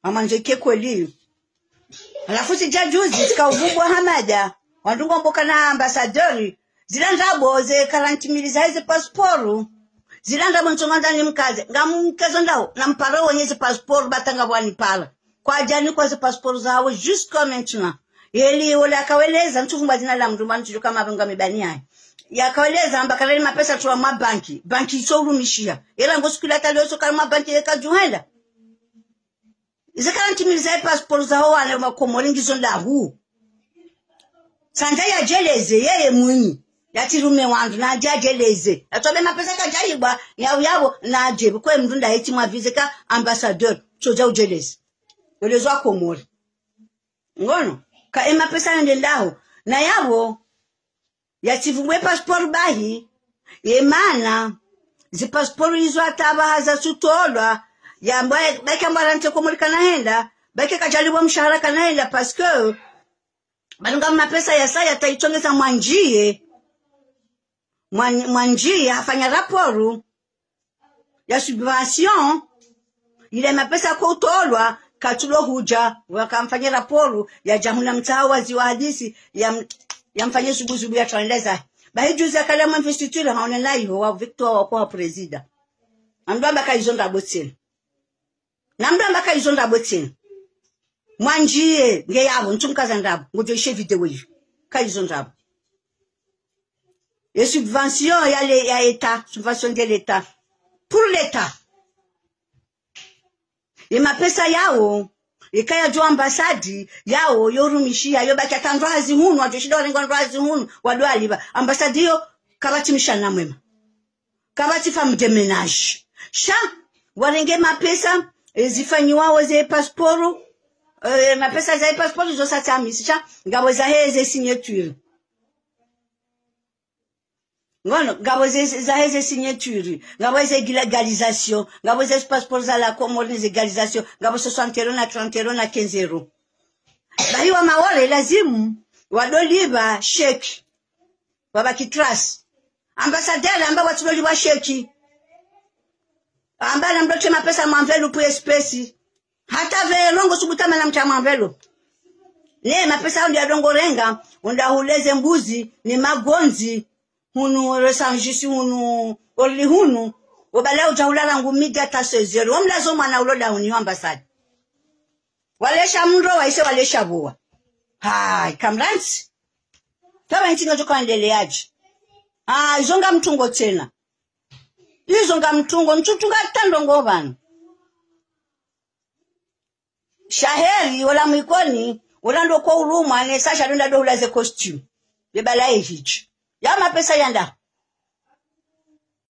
amanjeke kweli alafu sija juzi zikauvubwa hamada wandungomboka na ambasadori zila ndabo ze karantimili za hizi pasporu zila ndabo nsongandani mkaze ngamkazo ndao nampara wenye zi pasporu batanga bwanipala kwa ajani kwa zi pasporu zawe jusqu'à maintenant yeli wale akaweleza ntuvumba zina la mndu manu kama avenga mibani yaye yakaweleza amba kalali mapesa tuwa mwa banki banki isorumishia ela ngosikula talioso kala mwa banki yekajuhenda zikarantimiliza ipasiporo zaho wane makomori ngizo lahu sanja yajeleze yeye mwinyi yatirume wandu naje ajeleze atobe mapesa kajaibwa yau yabo naje kwe mndu ndaiti mwavize ka ambassadeur choja ujeleze yolezwa komori ngono ka emapesa yende ndaho na yabo yativumwe pasiporo bahi yemana zipasiporo izo atabahaza sutolwa yamba bake ambara nte komori kanahenda bake kajalibwa mshahara kanahenda paske balunga mapesa ya saya taichongeza mwanjie Mwan- mwanjie afanya raporu ya subvention ile mapesa kwa utolwa katulo huja wakamfanyia raporu ya jamhuna mtaa wazi wa hadisi ya yamfanyie subuzubu ya tuendeza bahi juzi akalema investiture haone naiho wa Victor wa kwa presida amdamba kaizonda botsini namdamba kaizonda botsini mwanjie nge yabo ntumkaza ndabo ngojo ishe video hiyo kaizo ndabo et subvention ya le ya état subvention de l'état pour l'état ye mapesa yawo ikaya jo ambasadi yawo yorumishia yo baki atandwazi hunu ajoshida warenga ndwazi hunu wadwaliba ambasadi yo kabati mshana mwema kabati femme de ménage sha warenge mapesa eh, zifanyiwawo ze pasiporo eh, mapesa za pasiporo zosatamisi sha ngabo za heze signature ngono ngabo ze- za heze signature ngabo ze legalisation ngabo ze passport za la comore ze legalisation ngabo 60 euro na 30 euro na 15 euro bahiwa mawole lazimu wadoliba sheki wabakitras ambasaderi amba watuloliwa sheki amba namdote mapesa mwamvelupu espesi hata velongo subutama na mcha mwamvelupu ne mapesa aundi adongorenga undahuleze mbuzi ni magonzi hunu resanjisi hunu oli hunu ubala utahulala ngumidi hata sezeri wamlazo mwana uloda huni ambasadi walesha mndo waise walesha bua hai kamransi taba ntinga tokaendeleaji ah izonga mtungo tena izonga mtungo nchutunga tandongo bana shaheri wala mwikoni ulando kwa urumwa ne sasha donda do ulaze costume yebala ehichi ya mapesa yanda